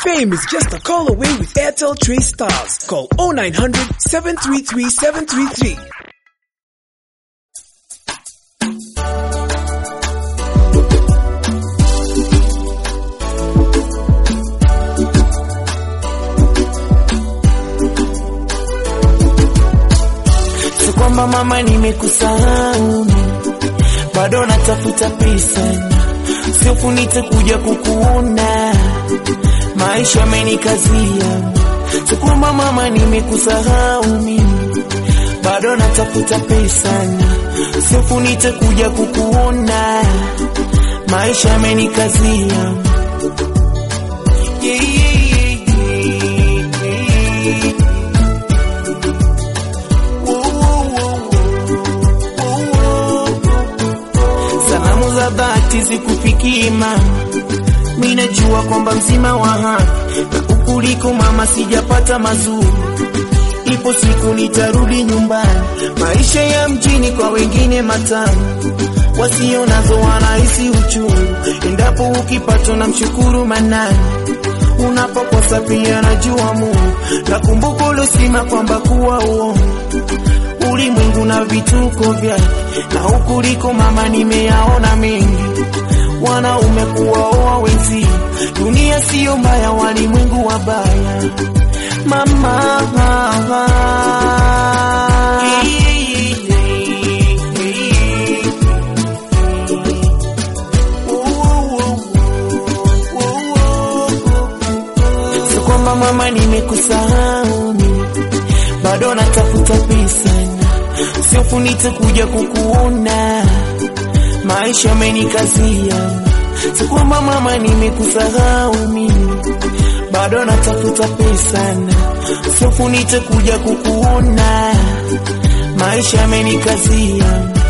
Fame is just a call away with Airtel Trace Stars. Call 0900 733 733. Si kwamba mama nimekusahau, bado natafuta pesa, siofu nitakuja kukuona, maisha yamenikazia. Si kwamba mama nimekusahau mimi, bado natafuta pesa, siofu nitakuja kukuona, maisha yamenikazia. Yeah, yeah, yeah, yeah. Salamu za dhati zikufikii mama, mimi najua kwamba mzima wa haki na ukuliko mama, sijapata mazuri. Ipo siku nitarudi nyumbani, maisha ya mjini kwa wengine matamu, wasio nazo wanahisi uchungu. Endapo ukipatwa na mshukuru manani, unapokosa pia najua Mungu. Nakumbuka uliosema kwamba kuwa uongo ulimwengu na vituko vyake, na ukuliko mama, nimeyaona mengi. Wanaume kuwaoa wenzi, dunia siyo mbaya, walimwengu wabaya mama. Si kwamba mama nimekusahau mimi, bado natafuta pesa siofu nitakuja kukuona, maisha yamenikazia. Si kwamba mama nimekusahau mimi, bado natafuta pesa siofu nitakuja kukuona, maisha yamenikazia.